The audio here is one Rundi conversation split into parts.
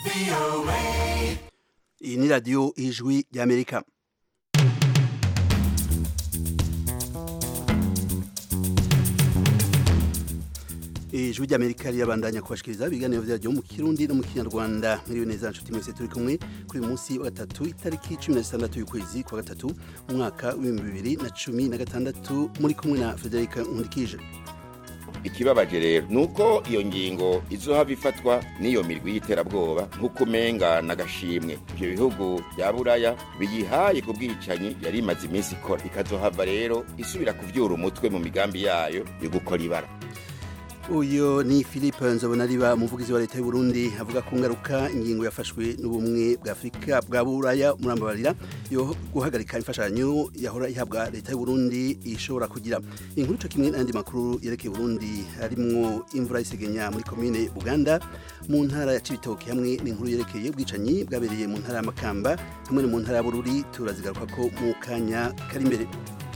iyi ni radiyo ijwi ry'amerika ijwi ry'amerika rirabandanya kubashikiriza ibiganiro vyaryo mu kirundi no mu kinyarwanda muriwe neza nshuti mwese turi kumwe kuri uyu munsi wa gatatu itariki cumi na zitandatu y'ukwezi kwa gatatu umwaka w'ibihumbi bibiri na cumi na gatandatu muri kumwe na frederica nkundikije ikibabaje rero nuko iyo ngingo izohava ifatwa n'iyo mirwi y'iterabwoba nk'uko umenga n'agashimwe ivyo bihugu vya buraya biyihaye ku bwicanyi yari imaze iminsi ikora ikazohava rero isubira kuvyura umutwe mu migambi yayo yo gukora ibara uyu ni philippe nzobonariba umuvugizi wa leta y'u Burundi avuga ku ngaruka ingingo yafashwe n'ubumwe bwa afurika bwa buraya murambabarira yo guhagarika imfashanyo yahora ihabwa leta y'u Burundi ishobora kugira inkuru ico kimwe n'andi makuru yerekeye Burundi harimwo imvura isegenya muri komine Buganda mu ntara ya Cibitoke hamwe n'inkuru yerekeye ubwicanyi bwabereye mu ntara ya Makamba hamwe no mu ntara ya Bururi turazigaruka ko mu kanya kari imbere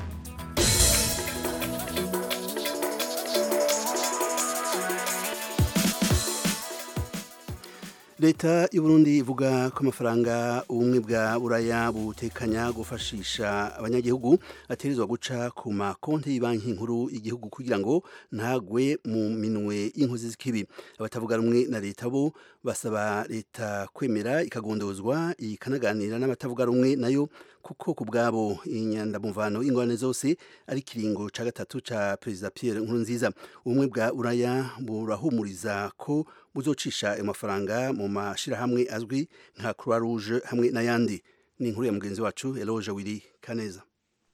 leta y'u Burundi ivuga ko amafaranga ubumwe bwa buraya butekanya gufashisha abanyagihugu ategerezwa guca ku makonti y'banki nkuru y'igihugu kugira ngo ntagwe mu minwe y'inkozi z'ikibi abatavuga rumwe na leta bo basaba leta kwemera ikagondozwa ikanaganira n'abatavuga rumwe nayo kuko ku bwabo inyandamuvano y'ingorane zose ari kiringo ca gatatu ca perezida Pierre Nkurunziza ubumwe bwa buraya burahumuriza ko buzocisha ayo mafaranga mu mashirahamwe azwi nka Croix Rouge hamwe n'ayandi ni inkuru ya mugenzi wacu Eloge Wili Kaneza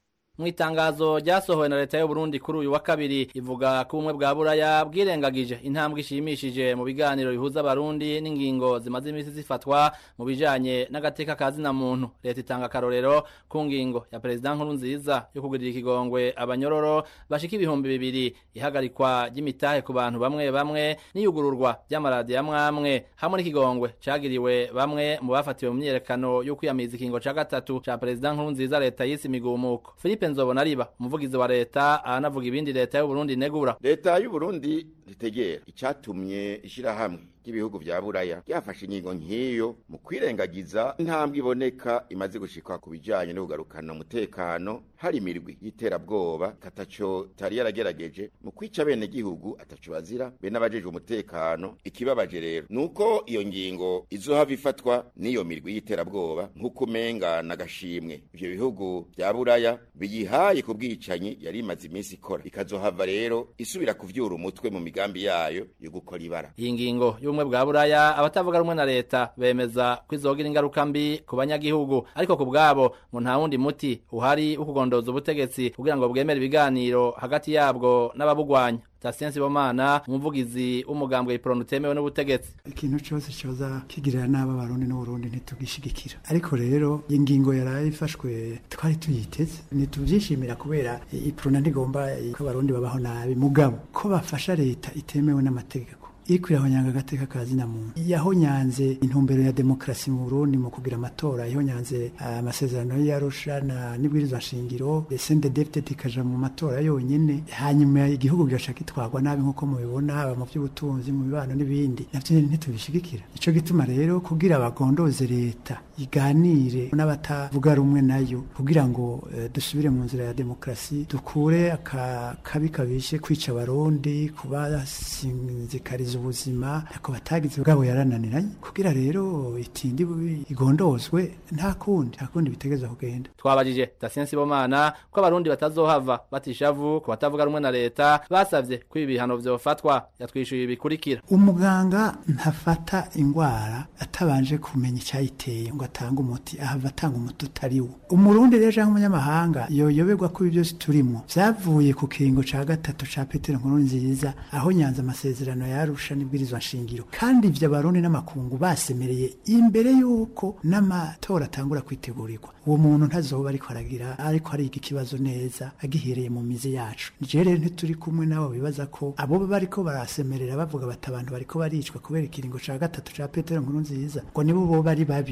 mu itangazo ryasohowe na leta y'u Burundi kuri uyu wa kabiri ivuga ko ubumwe bwa buraya bwirengagije intambwe ishimishije mu biganiro bihuza abarundi n'ingingo zimaze iminsi zifatwa mu bijanye n'agateka ka zina muntu leta itanga akarorero ku ngingo ya perezida nkuru nziza yo kugirira ikigongwe abanyororo bashika ibihumbi bibiri ihagarikwa ry'imitahe ku bantu bamwe bamwe n'iyugururwa ry'amaradiyo amwamwe hamwe n'ikigongwe cagiriwe bamwe mu bafatiwe mu myiyerekano yo kwiyamiriza ikingo ca gatatu ca perezida nkuru nziza leta yise imigumuko Philippe nzobona ariba umuvugizi wa leta aranavuga ibindi leta y'u Burundi negura leta y'u Burundi ritegera icatumye ishirahamwe ry'ibihugu vya buraya ryafashe ingingo nk'iyo mu kwirengagiza intambwe iboneka imaze gushikwa ku bijanye no kugarukana umutekano hari imirwi y'iterabwoba kataco tari yaragerageje mu kwica bene gihugu ataco bazira be n'abajejwe umutekano ikibabaje rero nuko iyo ngingo izohava ifatwa n'iyo mirwi y'iterabwoba nk'uko umenga n'agashimwe ivyo bihugu vya buraya biyihaye ku bwicanyi yari imaze iminsi ikora ikazohava rero isubira kuvyura umutwe mu migambi yayo yo gukora ibara iyi ngingo y'ubumwe bwa buraya abatavuga rumwe na leta bemeza ko izogira ingaruka mbi ku banyagihugu ariko ku bwabo ngo nta wundi muti uhari wo kugondoza ubutegetsi kugira ngo bwemere ibiganiro hagati yabwo n'ababugwanya Tasien Sibomana umuvugizi w'umugambwe ipronu utemewe n'ubutegetsi ikintu cyose cyoza kigirira nabi abarundi n'uburundi ntitugishigikira ariko rero ingingo yaraye ifashwe twari tuyiteze ntitubyishimira kubera ipronu ntigomba ko abarundi babaho nabi mugabo ko bafasha leta itemewe n'amategeko iriko irahonyanga agateka ka zina muntu yahonyanze intumbero ya demokarasi mu Burundi mu kugira amatora yahonyanze amasezerano y'Arusha na nibwirizwa nshingiro desende deputy ikaja mu matora yonyene hanyuma igihugu gigaca kitwagwa nabi nkuko mubibona haba mu by'ubutunzi mu bibano n'ibindi navyo ntitubishigikira nico gituma rero kugira abagondoze leta iganire n'abatavuga rumwe nayo kugira ngo uh, dusubire mu nzira ya demokarasi dukure akabi kabishe kwica abarundi kubasinzikariza ubuzima ako batagize bwabo yarananiranye kugira rero itindi igondozwe nta kundi nta kundi bitegeza kugenda twabajije Dasien Sibomana ko abarundi batazohava batishavu ku batavuga rumwe na leta basavye ko ibi bihano vyofatwa yatwishuye ibikurikira umuganga ntafata ingwara atabanje kumenya icyayiteye ngo atanga umuti ahava atanga umuti utari wo umurundi rero cyangwa umunyamahanga yoyoberwa ko ibi byose turimo vyavuye ku kiringo ca gatatu ca Petero Nkuru nziza aho nyanza amasezerano yarusha n'ibwirizwa nshingiro kandi ivyo abarundi n'amakungu basemereye imbere yuko n'amatora atangura kwitegurirwa uwo muntu ntazoba ariko aragira ariko ariga ikibazo neza agihereye mu mizi yacu nije rero ntituri kumwe nabo bibaza ko abo bariko barasemerera bavuga bati abantu bariko baricwa kubera ikiringo ca gatatu ca Petero Nkuru nziza ngo nibo bo bari babi uwo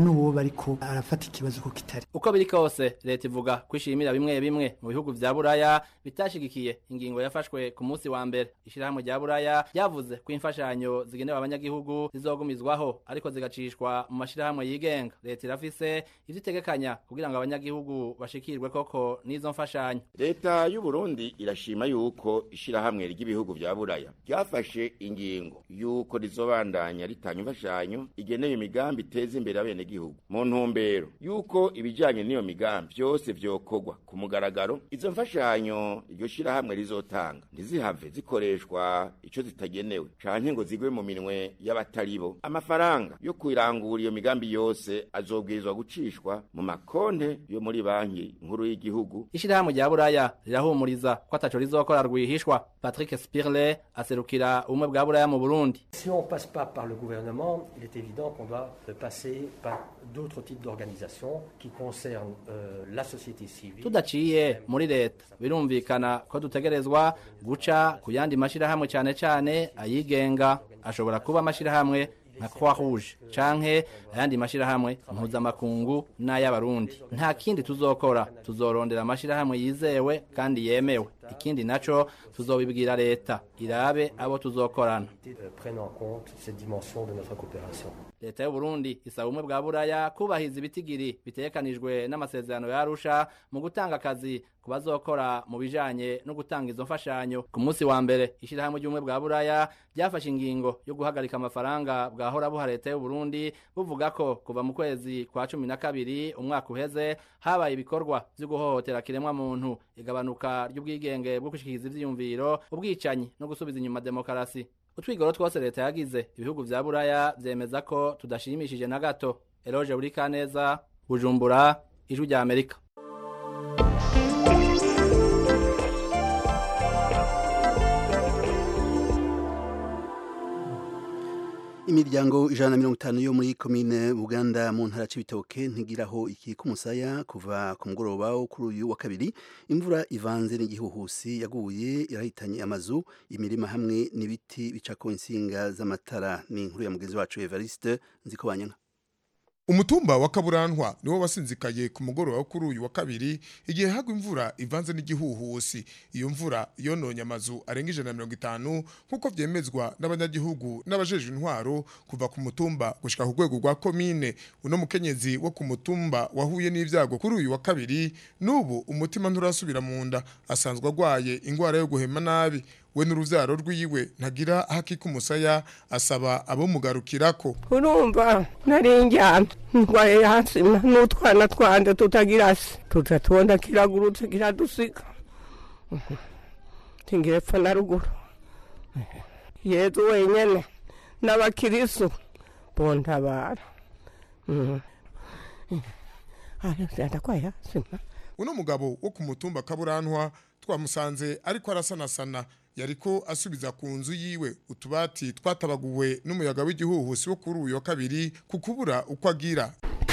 n'uwo bariko arafata ikibazo ko kitari uko biri kose leta ivuga kwishimira bimwe bimwe mu bihugu vya buraya bitashigikiye ingingo yafashwe ku munsi wa mbere ishirahamwe rya buraya ryavuze ko imfashanyo zigenewe abanyagihugu zizogumizwaho ariko zigacishwa mu mashirahamwe yigenga leta irafise ivyo itegekanya kugira ngo abanyagihugu bashikirwe koko n'izo mfashanyo leta y'u Burundi irashima yuko ishirahamwe ry'ibihugu vya buraya ryafashe ingingo yuko rizobandanya ritanga imfashanyo igenewe imigambi iteza imbere abenegihugu mu ntumbero yuko ibijanye n'iyo migambi vyose vyokorwa ku mugaragaro izo mfashanyo iryo shirahamwe rizotanga ntizihave zikoreshwa ico zitagenewe canke ngo zigwe mu minwe y'abataribo amafaranga yo kwirangura iyo migambi yose azobwirizwa gucishwa mu makonte yo muri banki nkuru y'igihugu ishirahamwe rya buraya rirahumuriza ko ataco rizokora rwihishwa patrick spirle aserukira ubumwe bwa buraya mu burundi Si on ne passe pas par le gouvernement, il est évident qu'on doit euh, passer par d'autres types d'organisations qui concernent euh, la société civile. tudaciye muri leta birumvikana ko dutegerezwa guca ku yandi mashirahamwe cane cane ayigenga ashobora kuba amashirahamwe nka croix rouge canke ayandi mashirahamwe mpuzamakungu n'ay'abarundi nta kindi tuzokora tuzorondera amashirahamwe yizewe kandi yemewe ikindi naco tuzobibwira leta irabe abo tuzokorana euh, prennent en compte cette dimension de notre coopération. leta y'uburundi isaba ubumwe bwa buraya kubahiriza ibitigiri bitegekanijwe n'amasezerano ya arusha mu gutanga akazi ku bazokora mu bijanye no gutanga izo mfashanyo ku munsi wa mbere ishirahamwe ry'ubumwe bwa buraya ryafashe ingingo yo guhagarika amafaranga bwahora buha leta y'uburundi buvuga ko kuva mu kwezi kwa cumi na kabiri umwaka uheze habaye ibikorwa vyo guhohotera kiremwa muntu igabanuka ry'ubwigenge bwo gushikiriza ivyiyumviro ubwicanyi no gusubiza inyuma demokarasi utwigoro twose leta yagize ibihugu vya buraya vyemeza ko tudashimishije na gato eloge buri kaneza bujumbura ijwi rya amerika imiryango ijana na mirongo itanu yo muri komine buganda mu ntara c'ibitoke ntigiraho iki k'umusaya kuva ku mugoroba wo kuri uyu wa kabiri imvura ivanze n'igihuhusi yaguye irahitanye amazu imirima hamwe n'ibiti bicako insinga z'amatara ni inkuru ya mugenzi wacu evariste nzikobanyana umutumba wa kaburantwa niwo wasinzikaye ku mugoroba wo kuri uyu wa kabiri igihe hagwa imvura ivanze n'igihuhusi iyo mvura yononye amazu arenga ijana na mirongo itanu nk'uko vyemezwa n'abanyagihugu n'abajejwe intwaro kuva ku mutumba gushika ku rwego rwa komine uno mukenyezi wo ku mutumba wahuye n'ivyago kuri uyu wa kabiri n'ubu umutima nturasubira mu nda asanzwe agwaye ingwara yo guhema nabi we n'uruvyaro rwiwe ntagira hakika umusaya asaba abomugarukirako urumva nari njyana ndwaye hasi n'utwana twanje tutagira se tuza tubona kiragurutse kiradusika tingire pfa na ruguru yezu wenyene n'abakirisu bontabara ndakwaye hasi uno mugabo wo ku mutumba kaburantwa twamusanze ariko arasanasana yariko asubiza ku nzu yiwe utubati twatabaguwe n'umuyaga w'igihuhusi wo kuri uyu wa kabiri ku kubura uko agira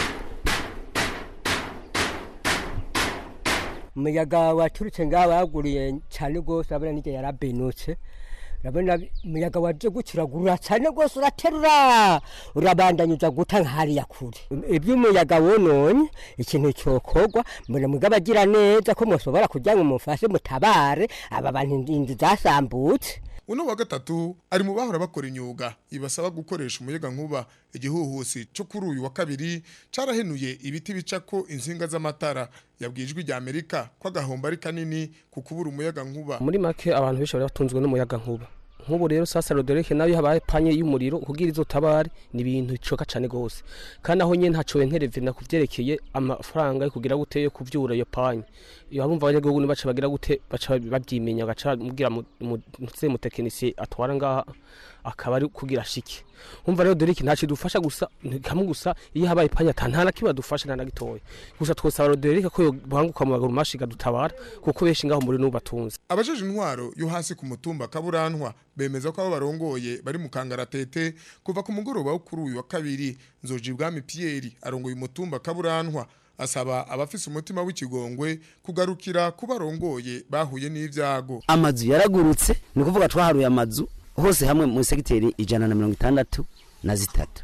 umuyaga waturutse ngaha baguriye cyane rwose urabona n'igihe yarabenutse urabona umuyaga waje gukiragurura cyane rwose uraterura urabandanyuza guta nk'hariya kure iby'umuyaga wononye ikintu cyokorwa mbona mugabo agira neza ko mushobora kugira ngo mufashe mutabare aba bantu inzu zasambutse uno wa gatatu ari mu bahora bakora imyuga ibasaba gukoresha umuyaga nkuba igihuhusi cyo kuri uyu wa kabiri carahenuye ibiti bicako insinga z'amatara yabwiye ijwi rya amerika ko agahombo ari kanini ku kubura umuyaga nkuba muri make abantu benshi bari batunzwe n'umuyaga nkuba nk'ubu rero sasa rodoreke nayo habaye panye y'umuriro kugira izo tabare ni ibintu bicoka cyane gose kandi aho nyene ntaco wenterevye na kuvyerekeye amafaranga yo kugira gute yo kuvyura iyo panye iyo abumva abanyagihugu ni baca bagira gute baca bavyimenya baca mubwira muze mutekinisiye atwara ngaha akaba ari kugira shike umva rero doriki ntaco dufasha gusa kamwe gusa iyo habaye panya ata nta na kimwe adufasha nta na gitoya gusa twosaba rodorike ko yobanguka mu maguru mashiga dutabara kuko benshi ngaho muri n'ubu batunze abajeje intwaro yo hasi ku mutumba kaburantwa bemeza ko abo barongoye bari mu kangaratete kuva ku mugoroba wo kuri uyu wa kabiri nzoji bwami Pierre arongoye umutumba kaburantwa asaba abafise umutima w'ikigongwe kugarukira ku barongoye bahuye n'ivyago amazu yaragurutse ni ukuvuga twaharuye amazu hose hamwe mu segiteri ijana na mirongo itandatu na zitatu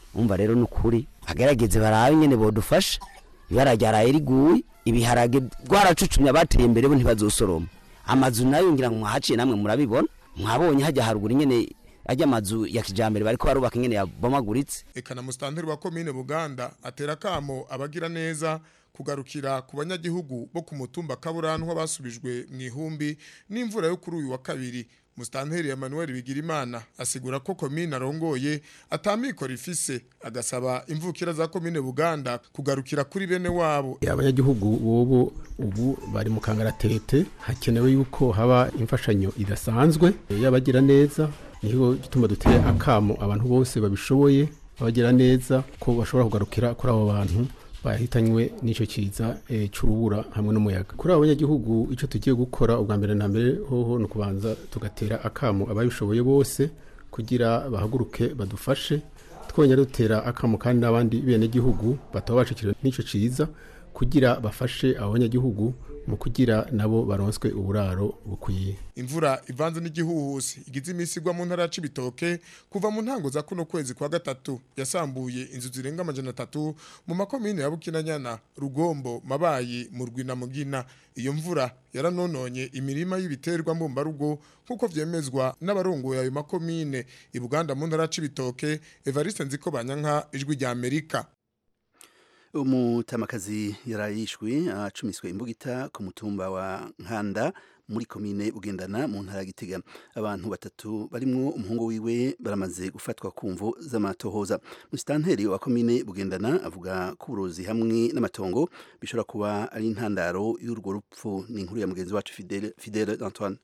umva rero nukuri agerageze barabe nyene bodufasha ibara ryaraye riguye ibiharage rwaracucumye abateye imbere bo ntibazosoroma amazu nayo ngira ngo mwahaciye namwe murabibona mwabonye hajya haruguru nyene ajya amazu ya kijambere bariko barubaka ingene yabomaguritse eka na musitanteri wa komine buganda atera akamo abagira neza kugarukira ku banyagihugu bo ku mutumba kaburantwa basubijwe mu ihumbi n'imvura yo kuri uyu wa kabiri musitanteri Emmanuel Bigirimana asigura ko komine arongoye atamikora ifise agasaba imvukira za komine Buganda kugarukira kuri bene wabo abanyagihugu bobo ubu bari mu kangaratete hakenewe yuko haba imfashanyo idasanzwe y'abagira neza niho gituma duteye akamo abantu bose babishoboye abagira neza ko bashobora kugarukira kuri abo bantu bahitanywe n'icyo kiza e, c'urubura hamwe n'umuyaga kuri abo banyagihugu icyo tugiye gukora ubwa mbere na mbere hoho ni ukubanza tugatera akamo ababishoboye bose kugira bahaguruke badufashe twongera dutera akamo kandi n'abandi benegihugu bataba bacikiriwe n'icyo ciza kugira bafashe abo banyagihugu mu kugira nabo baronswe uburaro bukwiye imvura ivanze n'igihuhusi igize iminsi igwa mu ntara ya Cibitoke kuva mu ntango za kuno kwezi kwa gatatu yasambuye inzu zirenga amajana atatu mu makomine ya Bukinanyana Rugombo Mabayi Murwi na Mugina iyo mvura yaranononye imirima y'ibiterwa mbumbarugo nkuko vyemezwa n'abarongoye ayo makomine i Buganda mu ntara ya Cibitoke Evariste Nziko Banyanka ijwi rya Amerika umutamakazi yarayishwe acumiswe imbugita ku mutumba wa nkanda muri komine bugendana mu ntara ya gitega abantu batatu barimwo umuhungu wiwe baramaze gufatwa ku mvu z'amatohoza musitanteri wa komine bugendana avuga ko uburozi hamwe n'amatongo bishobora kuba ari intandaro y'urwo rupfu ni inkuru ya mugenzi wacu fidele fidele antoine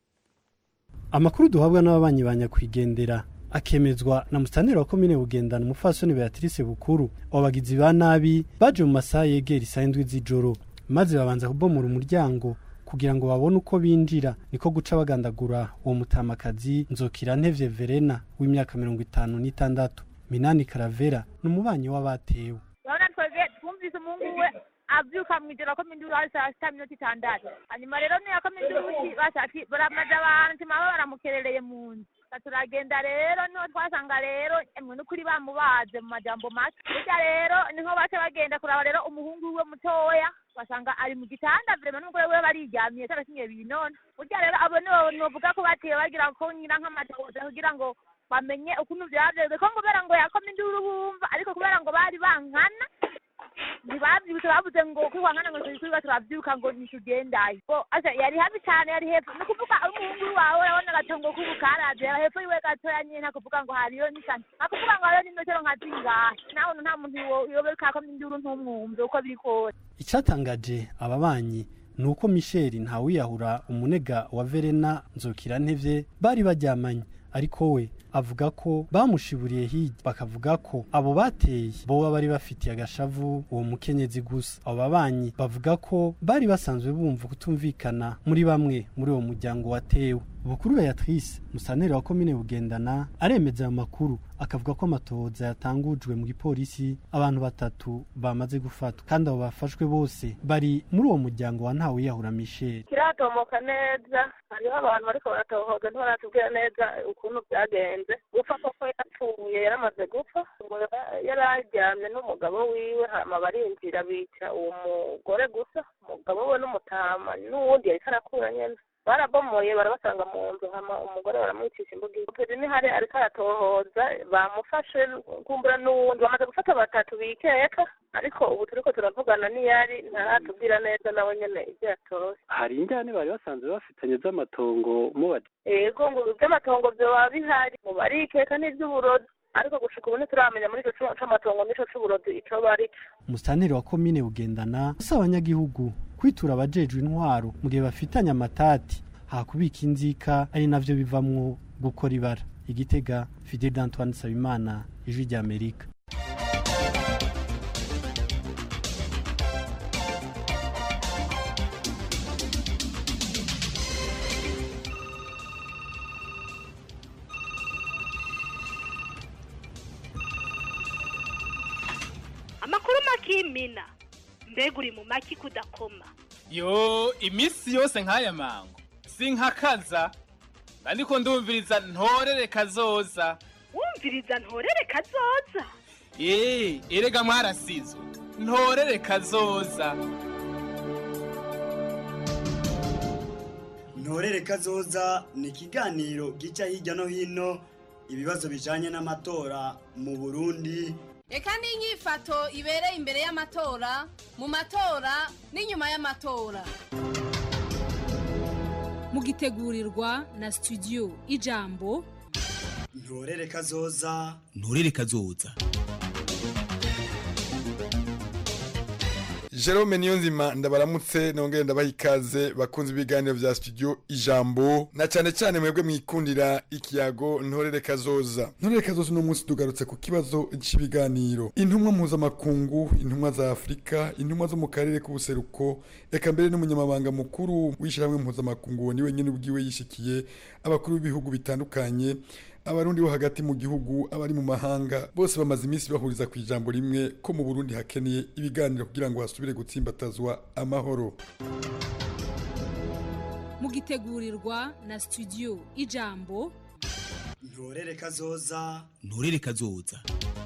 amakuru duhabwa n'ababanyi ba nyakwigendera akemezwa na musitanteri wa komine bugendana umufasoni beatrice bukuru abagizi ba nabi baje mu masaha yegera isaha indwi z'ijoro maze babanza kubomora umuryango kugira ngo babone uko binjira niko guca bagandagura uwo mutamakazi nzokira ntevye verena w'imyaka mirongo itanu n'itandatu minani karavera ni umubanyi w'abatewe urabona twebwe twumvise umuhungu we avyuka mw'ijoro ko minduru hari saa sita minota itandatu hanyuma rero niyo ko minduru bashaki baramaze abantu tima baramukerereye mu nzu turagenda rero niho twasanga rero emwe n'ukuri bamubaze mu majambo make burya rero niho bace bagenda kuraba rero umuhungu we mutoya basanga ari mu gitanda vrema n'umugore we bariryamiye cyarakinye binona burya rero abo nibo novuga ko batiye bagira ko nyina nk'amatohoza kugira ngo bamenye ukuntu vyavyeze ko kubera ngo yakoma induru bumva ariko kubera ngo bari bankana ntibavyibutse bavuze ngo kwiwangana ngo turi turavyuka ngo nitugendayo bo asa yari habi cane yari hepfo ni kuvuga umuhungu wawe urabona agatongo k'ubukaraje hepfo yiwe gatoya nyene ntakuvuga ngo hariyo n'isani ntakuvuga ngo hariyo n'imetero nka zingahe naho nta muntu yobereka ko induru ntumwumve uko biri kose icatangaje ababanyi ni uko misheli ntawiyahura umunega wa verena nzokira ntevye bari baryamanye ariko we avuga ko bamushiburiye hirya bakavuga ko abo bateye boba bari bafitiye agashavu uwo mukenyezi gusa abo babanyi bavuga ko bari basanzwe bumva kutumvikana muri bamwe muri uwo muryango watewe bukuru beatrice musaneri wa komine bugendana aremeza ayo makuru akavuga ko amatohoza yatangujwe mu gipolisi abantu batatu bamaze gufatwa kandi abo bafashwe bose bari muri uwo muryango wa ntawiyahura michel kiratomoka neza hariho abantu bariko baratohoza ntibaratubwira neza ukuntu byagenze gupfa koko yapfuye yaramaze gupfa ngo yari aryamye n'umugabo wiwe hama barinjira bica uwo mugore gusa umugabo we n'umutama n'uwundi yariko arakura nyene barabomoye barabasanga mu nzu hama umugore baramwicisha imbuga peri nihari ariko aratohoza bamufashe kumbura n'uwundi bamaze gufata batatu bikeka ariko ubu turiko turavugana n'iyari ntaratubwira neza nawe nyene ivyo yatoye hari injyane bari basanzwe bafitanye z'amatongo mubaje ego ngo ivy'amatongo vyoba bihari mu barikeka n'ivy'uburozi ariko gushika ubu ntituramenya muri ico c'amatongo n'ico c'uburozi ico bari umusitaneri wa komine bugendana asaba abanyagihugu kwitura abajejwe intwaro mu gihe bafitanye amatati hakubika inzika ari navyo bivamwo gukora ibara igitega fidel antoine nsabimana ijwi rya amerika amakuru makimina mbega uri mu maki kudakoma yo iminsi yose nk'aya mango sinkakaza ariko ndumviriza ntorere kazoza wumviriza ntorere kazoza eee erega mwarasizwe ntorere kazoza ntorere kazoza ni ikiganiro gica hirya no hino ibibazo bijanye n'amatora mu burundi reka n'inyifato ibereye imbere y'amatora mu matora n'inyuma y'amatora mugitegurirwa na studio ijambo ntorere kazoza nturere kazoza Jerome Niyonzima ndabaramutse nongere ndabaha ikaze bakunze ibiganiro vya studio ijambo na cyane cyane mwebwe mwikundira ikiyago ntorere kazoza ntorere kazoza uno munsi tugarutse ku kibazo cy'ibiganiro intumwa mpuzamakungu intumwa za afurika intumwa zo mu karere k'ubuseruko eka mbere n'umunyamabanga mukuru w'ishyirahamwe mpuzamakungu niwe nyine ubwiwe yishikiye abakuru b'ibihugu bitandukanye abarundi bo hagati mu gihugu abari mu mahanga bose bamaze iminsi bahuriza ku ijambo rimwe ko mu burundi hakeneye ibiganiro kugira ngo hasubire gutsimbatazwa amahoro mugitegurirwa na studio ijambo ntorere kazoza nturere kazoza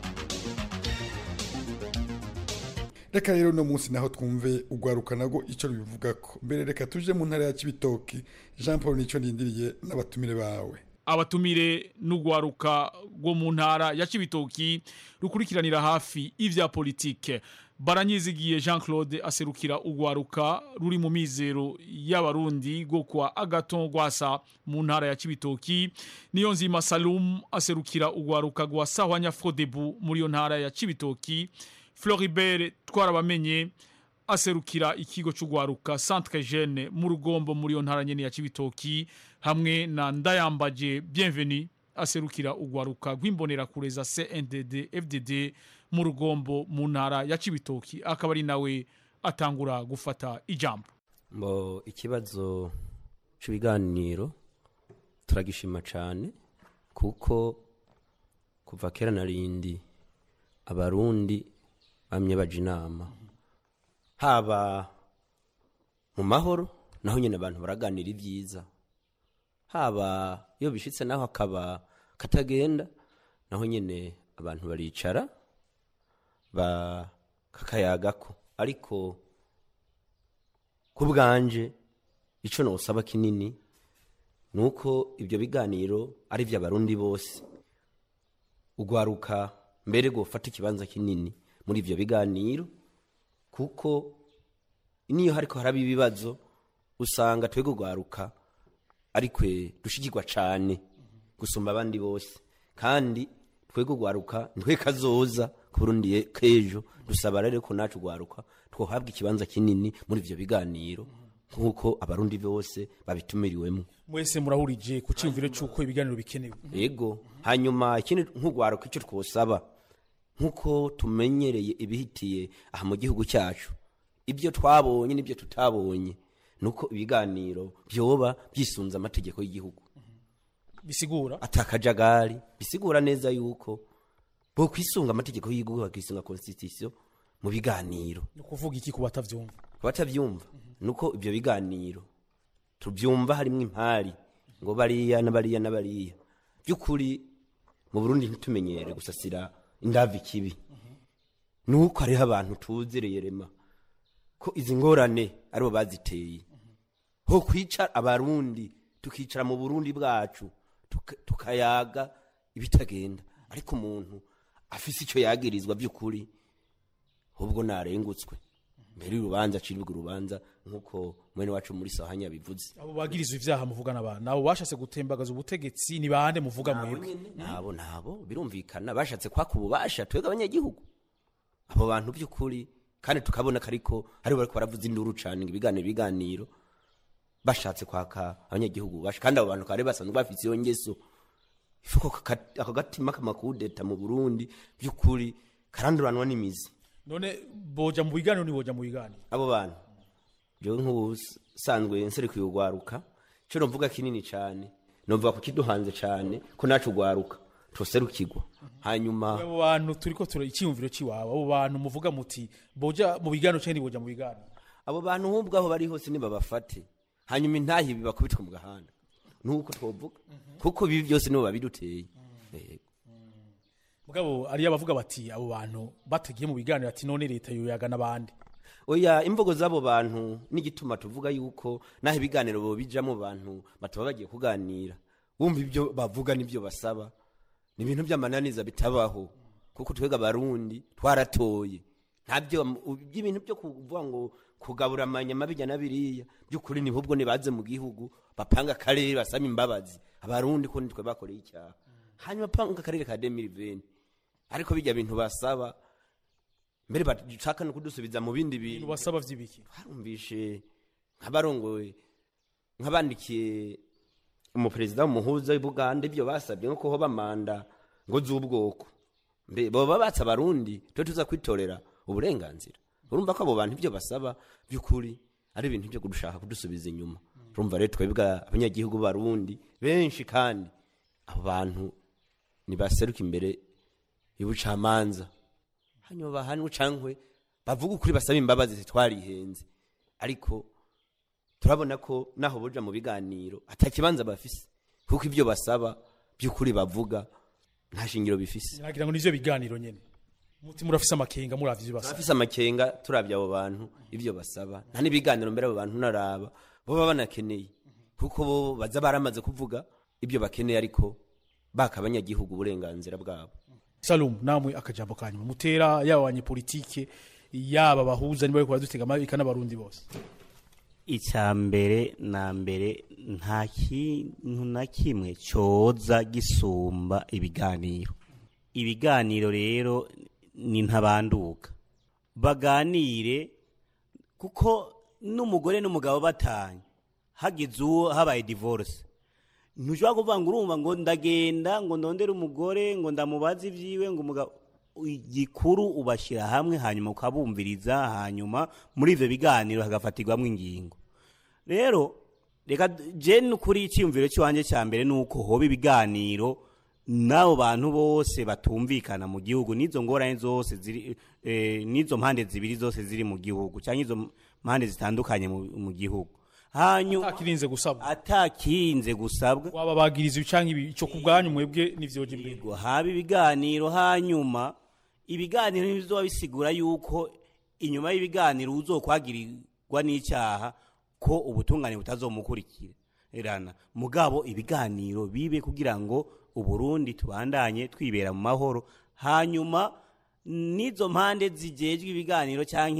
reka rero uno munsi naho twumve urwaruka nago icyo rubivugako mbere reka tuje mu ntara ya kibitoki jean paul nicyo ndindiriye n'abatumire bawe abatumire n'ugwaruka rwo mu ntara ya Cibitoki rukurikiranira hafi ivya politike baranyizigiye Jean Claude aserukira ugwaruka ruri mu mizero y'abarundi go kwa Agaton Gwasa mu ntara ya Cibitoki niyo nzima Salum aserukira ugwaruka rwa Sahwanya Frodebu muri yo ntara ya Cibitoki Floribert twarabamenye aserukira ikigo cy'ugwaruka Centre Jeune mu rugombo muri yo ntara nyene ya Cibitoki hamwe na Ndayambaje Bienvenue aserukira ugwaruka rw'imbonera kureza CNDD FDD mu rugombo mu ntara ya Cibitoki akaba ari nawe atangura gufata ijambo mbo ikibazo cy'ibiganiro turagishima cyane kuko kuva kera na rindi abarundi bamye baje inama haba mu mahoro naho nyine abantu baraganira ibyiza haba iyo bishitse naho akaba katagenda naho nyine abantu baricara kakayagako ariko ku bwanje icyo ntusaba kinini ni uko ibyo biganiro ari iby'abarundi bose ugwaruka mbere gufata ikibanza kinini muri ibyo biganiro kuko niyo hariko haraba ibibazo usanga twebwe ugwaruka arikwe dushigirwa cyane gusumba abandi bose kandi twebwe ugwaruka ntwe kazoza ku burundi k'ejo dusaba rero ko nacu ugwaruka twohabwa ikibanza kinini muri ivyo biganiro nk'uko abarundi bose babitumiriwemo mwese murahurije ku cyumviro cy'uko ibiganiro bikenewe yego hanyuma ikindi nk'ugwaruka icyo twosaba nk'uko tumenyereye ibihitiye aha mu gihugu cyacu ibyo twabonye n'ibyo tutabonye nuko ibiganiro byoba byisunze amategeko y'igihugu bisigura atakajagari bisigura neza yuko bo kwisunga amategeko y'igihugu bakisunga constitution mu biganiro ni ukuvuga iki ku batavyumva ku batavyumva nuko ibyo biganiro tubyumva harimo impari ngo bariya na bariya na bariya by'ukuri mu Burundi ntitumenyere gusasira indavi kibi nuko hariho abantu tuzereye rema ko izi ngorane aribo baziteye ho kwica abarundi tukicara mu burundi bwacu tukayaga ibitagenda ariko umuntu afise icyo yagirizwa by'ukuri ahubwo narengutswe mbere y'urubanza aciribwa urubanza nk'uko mwene wacu muri sahanya bivuze abo bagirizwa ivyaha muvugana abantu nabo bashatse gutembagaza ubutegetsi ni bande muvuga mwebwe nabo nabo birumvikana bashatse kwaka ububasha twebwe abanyagihugu abo bantu by'ukuri kandi tukabona ko ariko aribo bariko baravuza induru cane ngo ibiganiro ibiganiro bashatse kwaka abanyagihugu basha kandi abo bantu kare basanzwe bafite iyo ngeso ifuko ako gatima k'amakudeta mu burundi by'ukuri karanduranwa n'imizi none boja mu biganiro ni boja mu biganiro abo bantu jewe nk'ubusanzwe nserekuye ugwaruka ico novuga kinini cane novuga ku kiduhanze cane ko nacu ugwaruka tuserukirwa hanyuma abo bantu turiko tura icyumviro ciwabo abo bantu muvuga muti boja mu biganiro cyangwa boja mu biganiro abo bantu nk'ubwo aho bari hose nibabafate hanyuma intahi bibakubitwa mu gahanda nuko twovuga kuko bibi byose nibo babiduteye mugabo ariyo abavuga bati abo bantu batagiye mu biganiro ati none leta yoyaga n'abandi oya imvugo z'abo bantu n'igituma tuvuga yuko naho ibiganiro bo bijamo bantu bataba bagiye kuganira wumva ibyo bavuga n'ibyo basaba ni ibintu by'amananiza bitabaho kuko twega abarundi twaratoye ntabyo by'ibintu byo kuvuga ngo kugabura amanyama bijya na biriya by'ukuri ni ahubwo nibaze mu gihugu bapanga akarere basaba imbabazi abarundi ko nitwe bakoreye icyaha hanyuma panga akarere ka demiriveni ariko bijya bintu basaba mbere bashaka no kudusubiza mu bindi bintu basaba vy'ibiki barumvishe nk'abarongoye nk'abandikiye umuperezida w'umuhuza w'Buganda ibyo basabye nko hoba manda ngo z'ubwoko mbe boba batsa abarundi twe tuza kwitorera uburenganzira urumva ko abo bantu ibyo basaba by'ukuri ari ibintu byo kudushaka kudusubiza inyuma urumva rero twebwe abanyagihugu barundi benshi kandi abo bantu nibaseruka imbere y'ubucamanza hanyuma bahanwe cankwe bavuga ukuri basaba imbabazi zitwarihenze ariko turabona ko naho boja mu biganiro atakibanza bafise kuko ibyo basaba by'ukuri bavuga nta shingiro bifise nagira ngo nivyo biganiro nyene muti murafise amakenga muravye ivyo basaba bafise amakenga turabye abo bantu ibyo basaba nta n'ibiganiro mbere abo bantu naraba boba banakeneye kuko bo baza baramaze kuvuga ibyo bakeneye ariko baka abanyagihugu uburenganzira bwabo Salum namwe akajambo kanyuma mutera yaba abanyepolitike yaba bahuza niba bariko baradutega amabika n'abarundi bose icya mbere na mbere nta kintu na kimwe cyoza gisumba ibiganiro ibiganiro rero ni ntabanduka baganire kuko n'umugore n'umugabo batanye hagize uwo habaye divorce ntushobora kuvuga ngo urumva ngo ndagenda ngo ndondere umugore ngo ndamubaze ibyiwe ngo umugabo igikuru ubashyira hamwe hanyuma ukabumviriza hanyuma muri ibyo biganiro hagafatirwamo ingingo rero reka jene ukuri icyiyumviro cy'iwanjye cya mbere ni uko hoba ibiganiro n'abo bantu bose batumvikana mu gihugu n'izo ngorane zose ziri n'izo mpande zibiri zose ziri mu gihugu cyangwa izo mpande zitandukanye mu gihugu hanyuma atakirinze gusabwa atakirinze gusabwa waba bagiriza ibicanga ibi cyo kubwanyu mwebwe n'ivyoje imbere haba ibiganiro hanyuma ibiganiro ntibizoba bisigura yuko inyuma y'ibiganiro uzokwagirirwa n'icyaha ko ubutungane butazomukurikirana mugabo ibiganiro bibe kugira ngo uburundi tubandanye twibera mu mahoro hanyuma n'izo mpande zigejwe ibiganiro cyangwa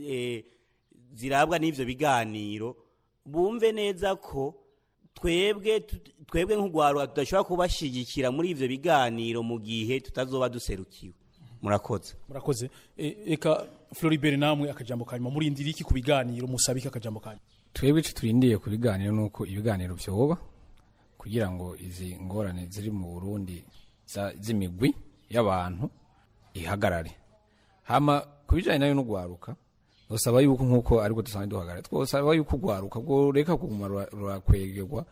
zirabwa n'ibyo biganiro bumve neza ko twebwe twebwe nk'urwaruka tudashobora kubashyigikira muri ibyo biganiro mu gihe tutazoba duserukiwe murakoze murakoze reka floribert namwe akajambo kanyuma murindira iki ku biganiro musabike akajambo kanyuma twebwe icyo turindiye ku biganiro ni uko ibiganiro byoba kugira ngo izi ngorane ziri mu burundi z'imigwi y'abantu ihagarare hama ku bijyanye nayo n'urwaruka dusaba yuko nk'uko ariko dusanzwe duhagarara twosaba yuko urwaruka rwo reka kuguma rurakwegerwa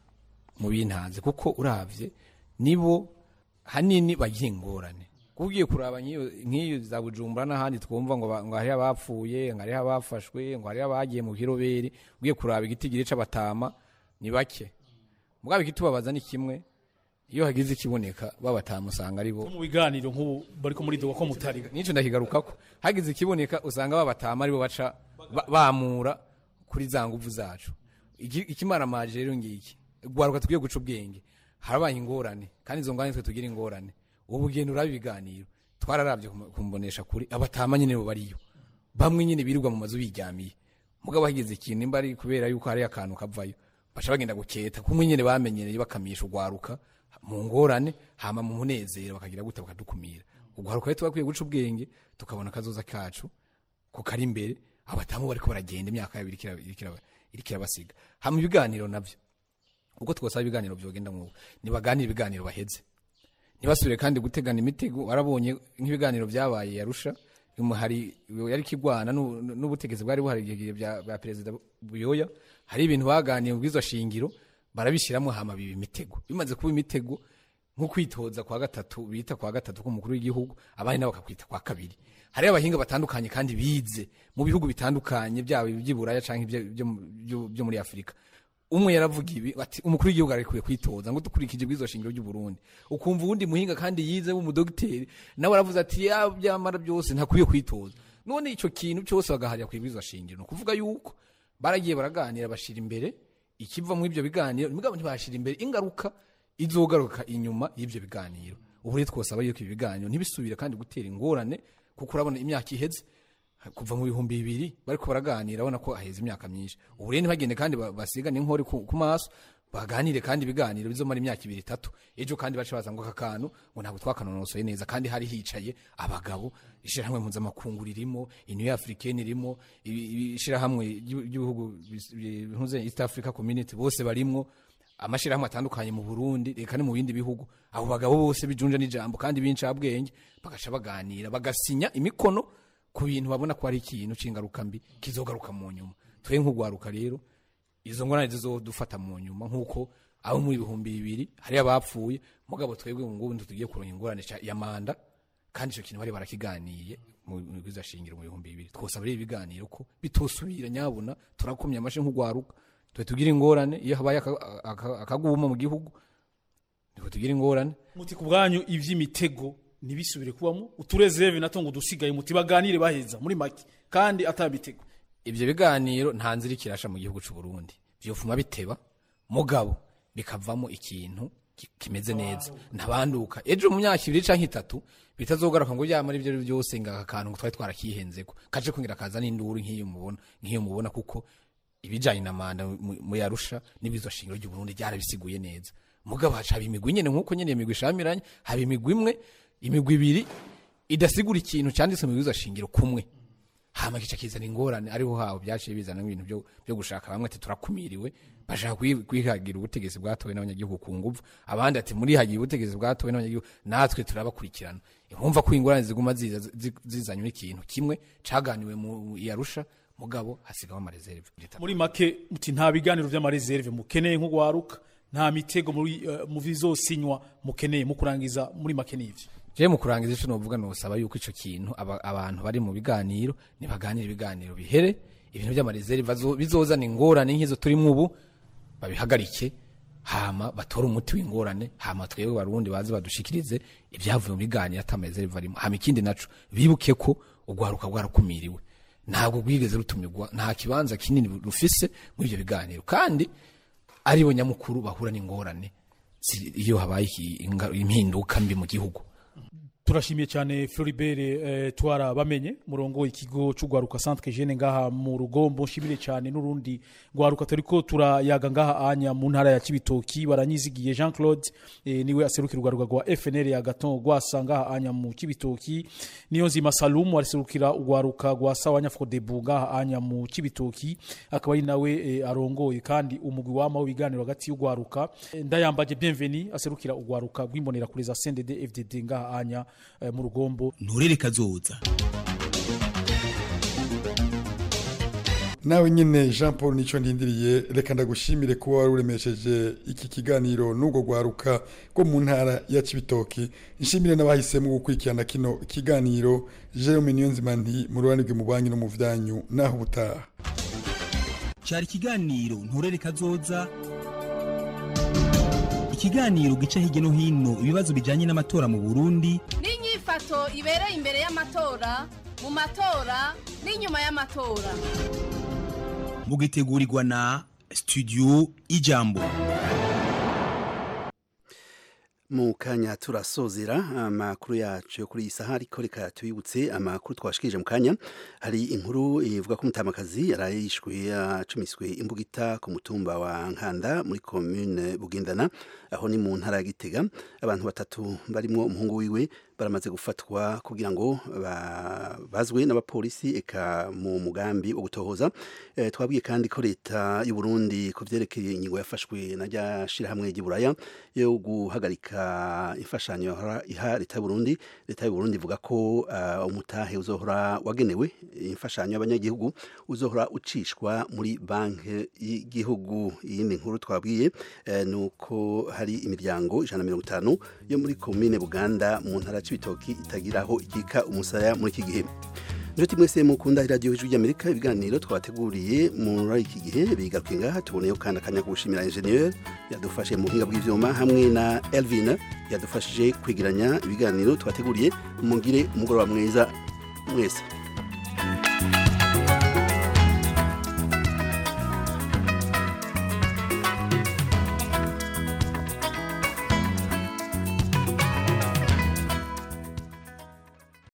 mu bintanze kuko urabye nibo hanini bagira ingorane ugiye kuraba nk'iyo za bujumbura n'ahandi twumva ngo ngo hariho abapfuye ngo hariho abafashwe ngo hariho abagiye mu kiroberi ugiye kuraba igitigiri c'abatama ni bake mugabo ikitubabaza ni kimwe iyo hagize ikiboneka babatama usanga ari bo mu biganiro nk'ubu bariko muri doga ko mutari nico ndakigarukako hagize ikiboneka usanga babatama ari bo baca bamura kuri za nguvu zacu ikimaramaje rero ngiki gwaruka tugiye guca ubwenge harabaye ingorane kandi izo ngorane twe tugira ingorane ubu bugendo uraba ibiganiro twararavye kumbonesha kuri abatama nyene bo bariyo bamwe nyene birirwa mu mazu biryamiye mugabo hagize ikintu imba ari kubera yuko hari akantu kavayo baca bagenda guketa kumwe nyene bamenyereye bakamisha ugwaruka mu ngorane hama mu munezero bakagira gute bakadukumira ugwaruka rero twakwiye guca ubwenge tukabona akazoza kacu ko kari imbere abatamu bariko baragenda imyaka yabiri iriko irabasiga hama ibiganiro navyo uko twosaba ibiganiro vyogenda nk'ubu nibaganire ibiganiro baheze ntibasubire kandi gutegana imitego warabonye nk'ibiganiro byabaye yarusha hari yari kigwana n'ubutegetsi bwari buhari igihe bya perezida buyoya hari ibintu baganiye mu bw'izo shingiro barabishyiramo hama biba imitego bimaze kuba imitego nko kwitoza kwa gatatu bita kwa gatatu k'umukuru w'igihugu abandi nabo bakakwita kwa kabiri hari abahinga batandukanye kandi bize mu bihugu bitandukanye byaba iby'iburaya cyangwa ibyo muri afurika umwe yaravuga ibi ati umukuru w'igihugu arekuye kwitoza ngo dukurikije bw'izo shingiro ry'u Burundi ukumva uwundi muhinga kandi yize w'umudogiteri nawe aravuze ati ya byamara byose ntakwiye kwitoza none ico kintu cyose bagaharira ku bw'izo shingiro ni ukuvuga yuko baragiye baraganira bashira imbere ikiva muri ibyo biganiro mugabo ntibashira imbere ingaruka izogaruka inyuma y'ibyo biganiro ubu rero twosaba yuko ibi biganiro ntibisubire kandi gutera ingorane kuko urabona imyaka iheze kuva mu bihumbi bibiri bariko baraganira abona ko aheze imyaka myinshi ubu rero ntibagende kandi ba- basigane inkori ku ku maso baganire kandi ibiganiro bizomara imyaka ibiri itatu ejo kandi bace baza ngo aka kantu ngo ntabwo twakanonosoye neza kandi hari hicaye abagabo ishirahamwe mpuzamakungu ririmo iniyo africaine irimo ibi- ibi- ishirahamwe ry'ibi- ry'ibihugu bis- bi- bihuze east africa community bose barimwo amashirahamwe atandukanye mu Burundi reka no mu bindi bihugu abo bagabo bose bijunja n'ijambo kandi b'incabwenge bagaca baganira bagasinya imikono ku bintu babona ko ari ikintu c'ingaruka mbi kizogaruka mu nyuma twe nk'ugwaruka rero izo ngorane zizodufata mu nyuma nk'uko abo muri ibihumbi bibiri hari abapfuye mugabo twebwe ubu ngubu tugiye kuronka ingorane ca- ya manda kandi ico kintu bari barakiganiye mu mu bwiza shingiro mu bihumbi bibiri twosaba rero ibiganiro ko bitosubira nyabuna turakomye amashe nk'ugwaruka twe tugira ingorane iyo habaye aka- aka- akaguma mu gihugu niko tugira ingorane muti ku bwanyu ivy'imitego ntibisubire kubamo uturezereve nato ngo dusigaye muti baganire baheza muri make kandi atamitego ivyo biganiro nta nzira ikirasha mu gihugu c'u Burundi vyofuma biteba mugabo bikavamo ikintu ki- kimeze neza ntabanduka ejo mu myaka ibiri canke itatu bitazogaruka ngo byamara ivyo ari byose ngo aka kantu ngo twari twarakihenzeko kaje kungira kaza n'induru nk'iyo mubona nk'iyo mubona kuko ibijanye na manda mu- mu yarusha n'ibizo shingiro ry'u Burundi byarabisiguye neza mugabo haca haba imigwi nyene nk'uko nyene iyo migwi ishamiranye haba imigwi imwe imigwi ibiri idasigura ikintu cyanditse mu bizo shingiro kumwe hama kica kizana ingorane ariho haho byaciye bizana ibintu byo byo gushaka bamwe ati turakumiriwe bashaka kwi- kwihagira ubutegetsi bwatowe n'abanyagihugu ku nguvu abandi ati muri hagiye ubutegetsi bwatowe n'abanyagihugu natwe turabakurikirana ihumva ko ingorane ziguma ziza zi- zizanywe n'ikintu kimwe caganiwe mu yarusha mugabo hasigaho amareserve muri make muti nta biganiro vy'amareserve mukeneye nk'ugwaruka nta mitego muri eh, mu bizosinywa mukeneye mu kurangiza muri make n'ivyo je mu kurangiza ico novuga nosaba yuko ico kintu aba- abantu bari mu biganiro nibaganira ibiganiro bihere ibintu by'amareserve bazo- bizozana ingorane nk'izo turimo ubu babihagarike hama batore umuti w'ingorane hama twebwe barundi baze badushikirize ibyavuye mu biganiro atamareserve arimo hama ikindi naco bibuke ko ugwaruka rwarakumiriwe ntabwo rwigeze rutumirwa nta kibanza kinini rufise muri ivyo biganiro kandi aribo nyamukuru bahura n'ingorane zi- iyo habaye iki- inga- impinduka mbi mu gihugu turashimiye cyane Floribert eh, twara bamenye murongo ikigo c'ugwaruka centre jeune ngaha mu rugombo nshimire cyane n'urundi gwaruka turiko turayaga ngaha anya mu ntara ya Kibitoki baranyizigiye Jean Claude eh, niwe aserukira ugwaruka rwa FNL ya Gaton gwasa ngaha anya mu Kibitoki niyo nzima Salum aserukira ugwaruka rwa Sawanya Frodebu ngaha anya mu Kibitoki akaba ari nawe eh, arongoye kandi umugwi wama w'ibiganiro hagati y'ugwaruka Eh, ndayambaje bienvenue aserukira ugwaruka rw'imbonera kuri za CNDD FDD ngaha anya eh, mu rugombo nturere kazoza nawe nyine jean paul nicyo ndindiriye reka ndagushimire kuba wari uremesheje iki kiganiro n'ubwo rwaruka rwo mu ntara ya kibitoki nshimire n'abahisemo gukurikirana kino kiganiro jerome niyonzima nti mu ruhande rwe mu banki no mu byanyu naho ubutaha cyari ikiganiro nturere kazoza ikiganiro gica hirya no hino ibibazo bijyanye n'amatora mu burundi n'inyifato ibereye imbere y'amatora mu matora n'inyuma y'amatora mugitegurirwa na studio ijambo mu kanya turasozera amakuru yacu yo kuri iyi saha ariko reka tubibutse amakuru twashikije mu kanya hari inkuru ivuga ko umutamakazi yaraye yishwe acumiswe imbugita ku mutumba wa nkanda muri commune bugendana aho ni mu ntara ya gitega abantu batatu barimo umuhungu wiwe baramaze gufatwa kugira ngo ba- bazwe n'abapolisi eka mu mugambi wo gutohoza Eh, twabwiye kandi ko leta y'u Burundi ku vyerekeye ingingo yafashwe na rya shirahamwe ry'iburaya yo guhagarika imfashanyo yahora iha leta y'u Burundi leta y'u Burundi ivuga ko uh, umutahe uzohora wagenewe imfashanyo y'abanyagihugu uzohora ucishwa muri banki y'igihugu iyindi nkuru twabwiye eh, nuko hari imiryango ijana na mirongo itanu yo muri komine Buganda mu ntara ya Cibitoki itagiraho ikika umusaya muri iki gihe inshuti mwese mukunda iradiyo ijwi ry'amerika ibiganiro twabateguriye muri iki gihe bigaruke ngaha tuboneyeho kandi akanya ko gushimira enjeniyeri yadufashe mu buhinga bw'ibyuma hamwe na elvin yadufashije kwigiranya ibiganiro twateguriye mugire umugoroba mwiza mwese